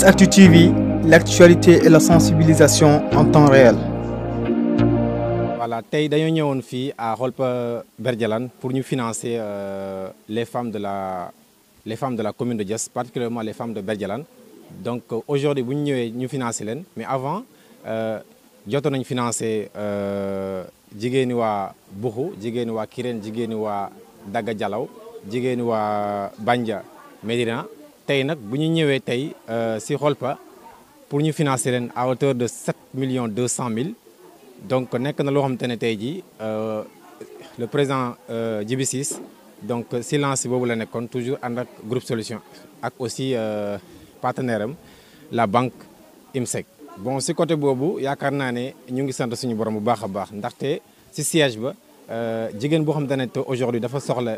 10 Actu TV, l'actualité et la sensibilisation en temps réel. voilà tey dañoo ñëwoon fii à Holpa Berdialane pour ñu financer euh, les femmes de la les femmes de la commune de Diass particulièrement les femmes de Berdialane donc euh, aujourd'hui bu ñu ñëwee ñu financer leen mais avant jotoon nañ financer jigéeni waa Buxu jigéeni waa Kirène jigéeni waa Daga Jalaw jigéeni waa Bandia Médina tey nag bu ñu ñëwee tey si Holpa pour ñu financer leen à hauteur de 7 millions 200 mille donc nekk na loo xamante ne tey jii le président Djibi Ciss donc silence boobu la nekkoon toujours ànd ak groupe solution ak aussi partenaire am la banque IMSEC. bon si côté boobu yaakaar naa ne ñu ngi sant suñu borom bu baax a baax ndaxte si siège ba jigéen boo xamante ne te aujourd'hui dafa soxla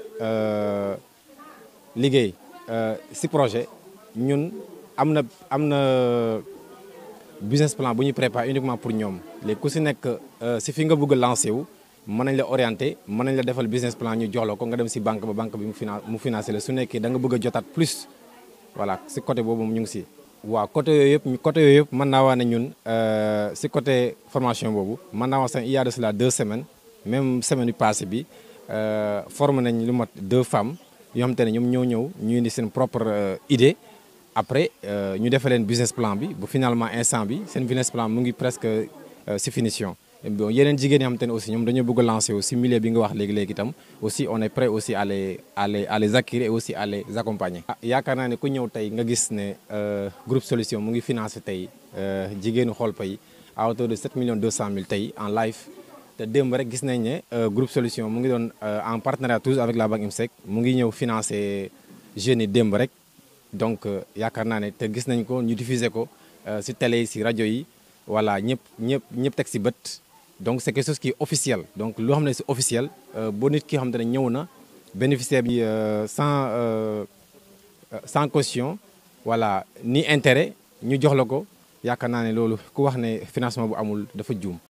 liggéey si projet ñun am na am na. business plan bu ñu préparé uniquement pour ñoom léegi ku si nekk si fi nga bëgg a lancé wu mën nañ la orienté mën nañ la defal business plan ñu jox la ko nga dem si banque ba banque bi mu finan mu financé la su nekkee da nga bëgg a jotaat plus voilà si côté boobu ñu ngi si. waaw côté yooyu yëpp côté yooyu yëpp mën naa wax ne ñun si côté formation boobu mën naa wax sax il y a de cela deux semaines même semaine yu passée bi formé nañ lu mat deux femmes yoo xamante ne ñoom ñoo ñëw ñu indi seen propre idée. après ñu defee leen business plan bi bu finalement instant bi seen business plan mu ngi presque si finition bon yeneen jigéen yi xamante ne aussi ñoom dañoo bëgg a lancer aussi milieu bi nga wax léegi léegi itam aussi on est prêt aussi à les à les à les acquérir et aussi à les accompagner. ah yaakaar naa ne ku ñëw tey nga gis ne groupe solution mu ngi financé tey jigéenu Holpa yi à hauteur de 7 millions 200 mille tey en live te démb rek gis nañ ne groupe solution mu ngi doon en partenariat toujours avec la banque IMSEC mu ngi ñëw financer jeunes yi démb rek. donc yaakaar naa ne te gis nañ ko ñu diffuser ko ci télé yi ci rajo yi voilà ñëpp ñëpp ñëpp teg ci bët donc c'est quelque chose qui est officiel donc loo xam ne c'est officiel boo nit ki xam te ne ñëw na bénéficiaire bi sans sans caution voilà ni intérêt ñu jox la ko yaakaar naa ne loolu ku wax ne financement bu amul dafa juum